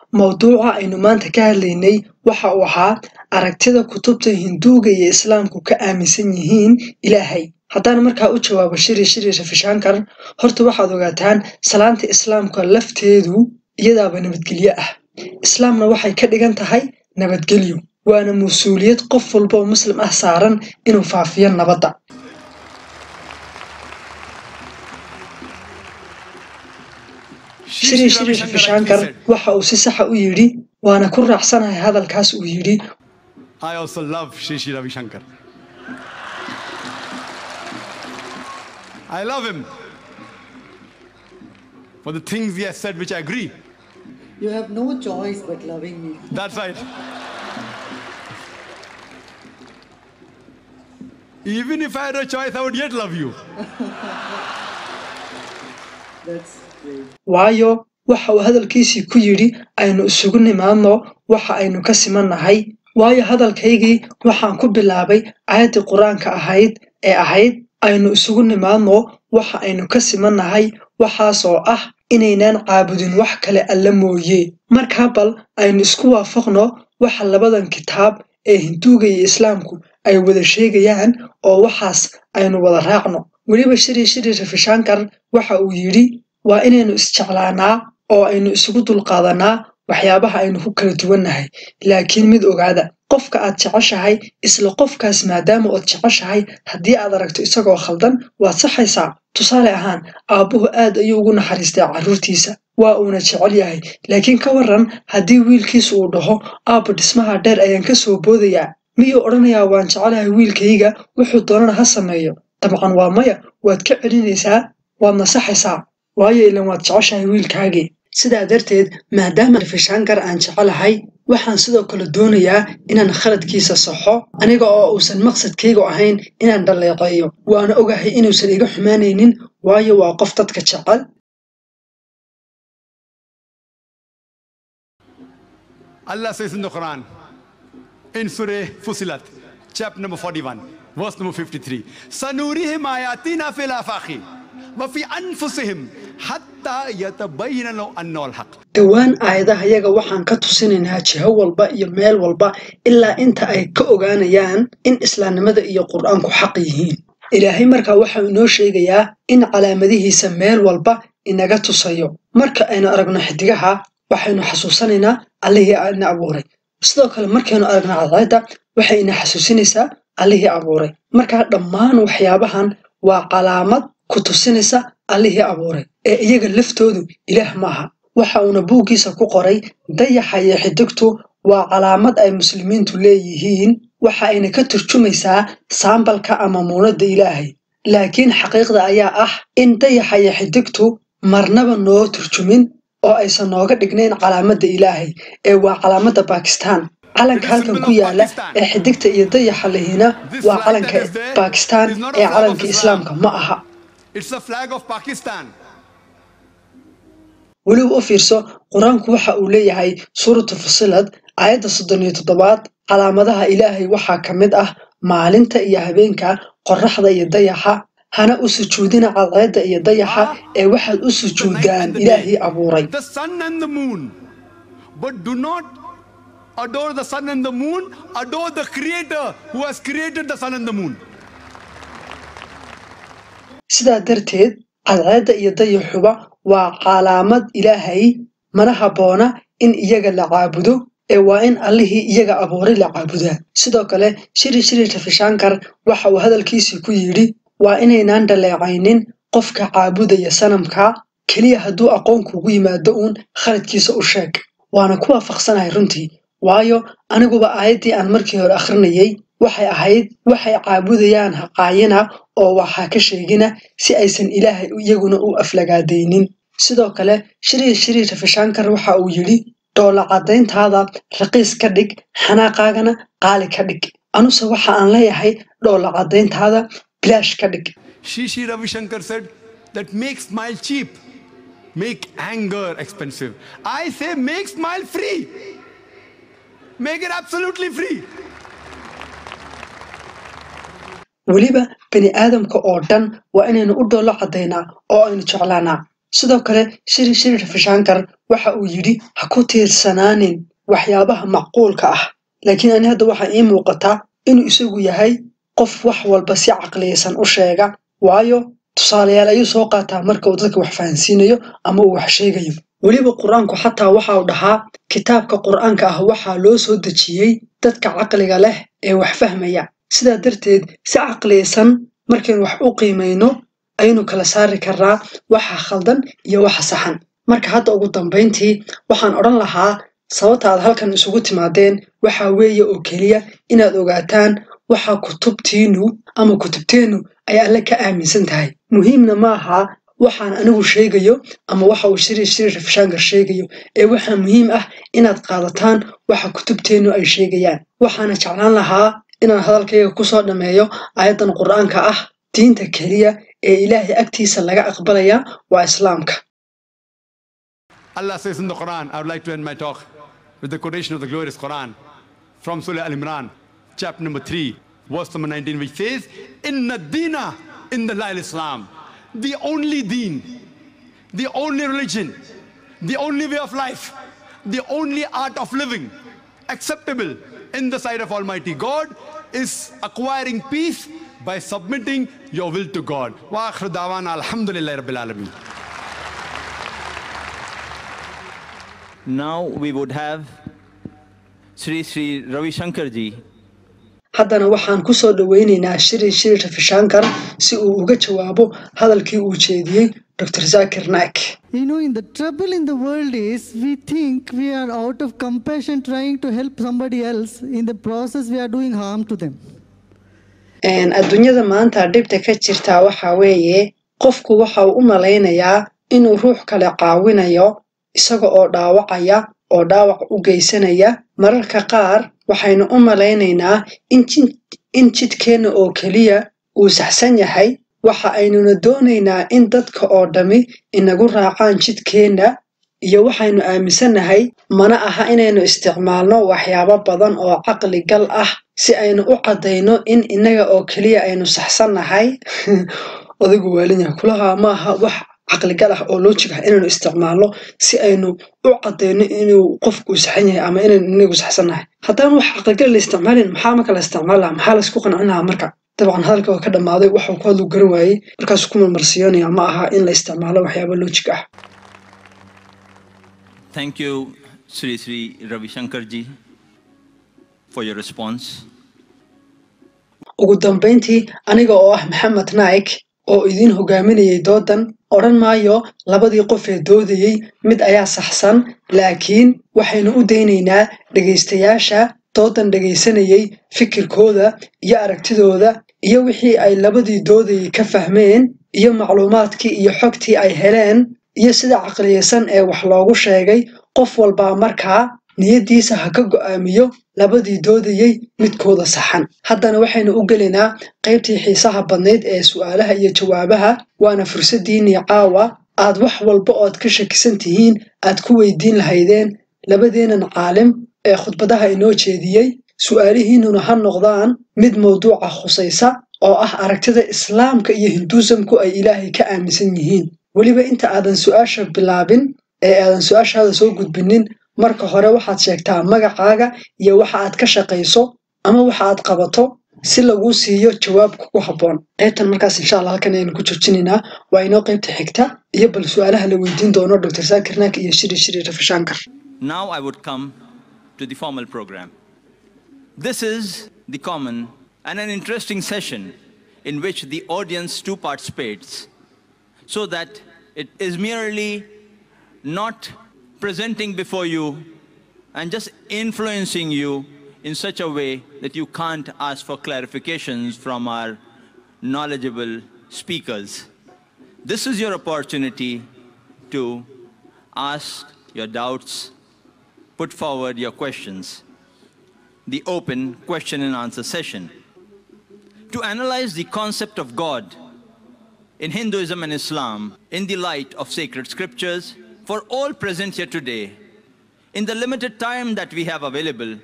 mawduuca aynu maanta ka hadlaynay waxa uu ahaa aragtida kutubta hinduuga iyo islaamku ka aaminsan yihiin ilaahay haddaan markaa u jawaabo shiri shiri rafishaankar horta waxaad ogaataan salaanta islaamka lafteedu iyadaaba nabadgelyo ah islaamna waxay ka dhigan tahay nabadgelyo waana mas-uuliyad qof walba oo muslim ah saaran inuu faafiyo nabadda shiri shiri rafishaankar waxa uu si saxa u yidhi waana ku raacsanahay hadalkaas uu yidhi I also love Shri Shri Ravi Shankar. I love him for the things he has said, which I agree. You have no choice but loving me. That's right. Even if I had a choice, I would yet love you. That's great. waayo waxa uu hadalkiisii ku yidhi aynu isugu nimaadno waxa aynu ka simannahay waayo hadalkaygii waxaan ku bilaabay aayaddii qur-aanka ahayd ee ahayd aynu isugu nimaadno waxa aynu ka simannahay waxaasoo ah inaynaan caabudin wax kale alla mooye markaa bal aynu isku waafaqno waxa labadan kitaab ee hinduuga iyo islaamku ay wada sheegayaan oo waxaas aynu wada raacno weliba shiri shiri rafishaankar waxa uu yidhi waa inaynu isjeclaanaa oo aynu isugu dulqaadanaa waxyaabaha aynu ku kala duwannahay laakiin mid ogaada qofka aad jeceshahay isla qofkaas maadaama ood jeceshahay haddii aad aragto isagoo khaldan waad saxaysaa tusaale ahaan aabbuhu aad ayuu ugu naxariistay carruurtiisa waa uuna jecel yahay laakiin ka waran haddii wiilkiisu uu dhaho aabba dhismaha dheer ayaan ka soo boodayaa miyuu odhanayaa waan jecelahay wiilkayga wuxuu doonana ha sameeyo dabcan waa maya waad ka celinaysaa waad nasaxaysaa waayo ilan waad jeceshahay wiilkaagii sidaa darteed maadaama rafishaankar aan jecelahay waxaan sidoo kale doonayaa inaan khaladkiisa saxo aniga oo uusan maqsadkaygu ahayn inaan dhaleeceeyo waana ogahay inuusan iga xumaanaynin waayo waa qof dadka jecel Allah says in the Quran, in Surah Fusilat, chapter number 41, verse number 53, سَنُورِهِمْ آيَاتِنَا فِي الْآفَاقِ وَفِي أَنفُسِهِمْ حَتَّى يَتَبَيَّنَ لَهُمْ أَنَّهُ الْحَقُّ dhowaan aayadahayaga waxaan ka tusinaynaa jiho walba iyo meel walba ilaa inta ay ka ogaanayaan in islaamnimada iyo qur-aanku xaq yihiin ilaahay markaa waxau inoo sheegayaa in calaamadihiisa meel walba inaga tusayo marka aynu aragno xidigaha waxaynu xasuusanaynaa allihii ina abuuray sidoo kale markaynu aragno cadceedda waxay ina xasuusinaysaa allihii abuuray markaa dhammaan waxyaabahan waa calaamad ku tusinaysa allihii abuuray ee iyaga laftoodu ilaah maaha waxa uuna buuggiisa ku qoray dayaxa iyo xidigtu waa calaamad ay muslimiintu leeyihiin waxa ayna ka turjumaysaa saambalka ama muunadda ilaahay laakiin xaqiiqda ayaa ah in dayaxa iyo xidigtu marnaba noo turjumin oo aysan nooga dhignayn calaamadda ilaahay ee waa calaamadda baakistaan calanka halkan ku yaala ee xidigta iyo dayaxa lehina waa calanka baakistaan ee calanka islaamka ma aha It's the flag of Pakistan. weliba u fiirso qur-aanku waxa uu leeyahay suuratu fusilad aayadda soddon iyo toddobaad calaamadaha ilaahay waxaa ka mid ah maalinta iyo habeenka qorraxda iyo dayaxa hana u sujuudina cadceedda iyo dayaxa ee waxaad u sujuudaan ilaahii abuuray The sun and the moon. But do not adore the sun and the moon, adore the creator who has created the sun and the moon. sidaa darteed cadceedda iyo dayaxuba waa calaamad ilaahay mana habboona in iyaga la caabudo ee waa in allihii iyaga abuuray la caabudaa sidoo kale shiri shiri rafishaankar waxa uu hadalkiisii ku yidhi waa inaynaan dhaleecaynin qofka caabudaya sanamka keliya hadduu aqoon kuugu yimaado uun khaladkiisa u sheeg waana ku waafaqsanahay runtii waayo aniguba aayaddii aan markii hore akhrinayay waxay ahayd waxay caabudayaan haqaayina oo waxaa ka sheegina si aysan ilaahay iyaguna u aflagaadaynin sidoo kale shiri shiri rafishaankar waxa uu yidhi dhoola caddayntaada raqiis ka dhig xanaaqaagana qaali ka dhig anuse waxa aan leeyahay dhoola caddayntaada bilaash ka dhig Shri Shri Ravi Shankar said that make smile cheap, make anger expensive. I say make smile free. Make it absolutely free. weliba bani aadamka oo dhan waa inaynu u dhoolo caddaynaa oo aynu jeclaanaa sidoo kale shiri shiri rafishankar waxa uu yidhi ha ku tiirsanaanin waxyaabaha macquulka ah laakiin ani hadda waxaa ii muuqataa inuu isagu yahay qof wax walba si caqliyaysan u sheega waayo tusaalayaal ayuu soo qaataa marka uu dadka wax fahansiinayo ama uu wax sheegayo weliba qur-aanku xataa waxa uu dhahaa kitaabka qur-aanka ah waxaa loo soo dejiyey dadka caqliga leh ee wax fahmaya sidaa darteed si caqliyaysan markaynu wax u qiimayno ayaynu kala saari karnaa waxa khaldan iyo waxa saxan marka hadda ugu dambayntii waxaan odhan lahaa sababta aad halkan isugu timaadeen waxa weeye oo keliya inaad ogaataan waxa kutubtiinu ama kutubteennu ay alle ka aaminsan tahay muhiimna maaha waxaan anigu sheegayo ama waxa uu shiri shiri rafshankar sheegayo ee waxaa muhiim ah inaad qaadataan waxa kutubteennu ay sheegayaan waxaana jeclaan lahaa inaan hadalkayga kusoo dhammeeyo aayaddan qur-aanka ah diinta keliya ee ilaahay agtiisa laga aqbalaya waa islaamka Allah says in the Quran, I would like to end my talk with the quotation of the glorious Quran from Surah Al Imran, chapter number 3, verse number 19, which says, Inna dina in the Lail Islam, the only deen, the only religion, the only way of life, the only art of living acceptable in the sight of Almighty God is acquiring peace by submitting your will to God. Wa akhir dawana alhamdulillah rabbil alameen. Now we would have Sri Sri Ravi Shankar ji haddana waxaan ku soo dhowaynaynaa shiri shiri rafishankar si uu uga jawaabo hadalkii uu jeediyey dr zakir naik You know, in the trouble in the world is we think we are out of compassion trying to help somebody else. In the process, we are doing harm to them. adduunyada maanta dhibta ka jirtaa waxa weeye qofku waxa uu u malaynayaa inuu ruux kale caawinayo isaga oo dhaawacaya oo dhaawac u geysanaya mararka qaar waxaynu u malaynaynaa in jidkeenna oo keliya uu saxsan yahay waxa aynuna doonaynaa in dadka oo dhammi inagu raacaan jidkeenna iyo waxaynu aaminsannahay mana aha inaynu isticmaalno waxyaabo badan oo caqli gal ah si aynu u caddayno in innaga oo keliya aynu saxsannahay odaygu waalinyaha kulahaa ma aha wax caqligal ah oo loojig ah inaynu isticmaalno si aynu u caddayno inuu qofku saxan yahay ama inaynu inagu saxsannahay haddaan wax caqligal la isticmaalin maxaa marka la isticmaal lahaa maxaa laysku qancin lahaa marka dabcan hadalka oo ka dhammaaday waxuu ku hadlu garan waayey markaasuu ku marmarsiyoonaya ma aha in la isticmaalo waxyaaba loojig ah Thank you, Sri Sri Ravi Shankar ji, for your response. ugu dambayntii aniga oo ah maxamed naik oo idiin hogaaminayay doodan odhan maayo labadii qof ee doodayey mid ayaa saxsan laakiin waxaynu u daynaynaa dhegaystayaasha doodan dhegaysanayey fikirkooda iyo aragtidooda iyo wixii ay labadii doodayey ka fahmeen iyo macluumaadkii iyo xogtii ay heleen iyo sida caqliyaysan ee wax loogu sheegay qof walbaa markaa niyaddiisa ha ka go'aamiyo labadii doodayey midkooda saxan haddana waxaynu u gelaynaa qaybtii xiisaha badnayd ee su'aalaha iyo jawaabaha waana fursaddiinnii caawa aad wax walba ood ka shakisan tihiin aad ku weydiin lahaydeen labadeennan caalim ee khudbadaha inoo jeediyey su'aalihiinnuna ha noqdaan mid mawduuca khusaysa oo ah aragtida islaamka iyo hinduusamku ay ilaahay ka aaminsan yihiin weliba inta aadan su'aasha bilaabin ee aadan su'aashaada soo gudbinin marka hore waxaad sheegtaa magacaaga iyo waxa aad ka shaqayso ama waxa aad qabato si laguu siiyo jawaab kugu habboon qaybtan markaas insha allah halkan ayaynu ku joojinaynaa waa inoo qaybta xigta iyo bal su'aalaha la weydiin doono dr saakir naak iyo shiri shiri rafishankar Now I would come to the formal program. This is the common and an interesting session in which the audience too participates so that it is merely not presenting before you and just influencing you in such a way that you can't ask for clarifications from our knowledgeable speakers. This is your opportunity to ask your doubts, put forward your questions. The open question and answer session. To analyze the concept of God in Hinduism and Islam in the light of sacred scriptures, for all present here today, in the limited time that we have available,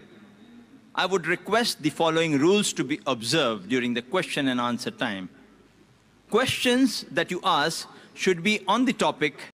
I would request the following rules to be observed during the question and answer time. Questions that you ask should be on the topic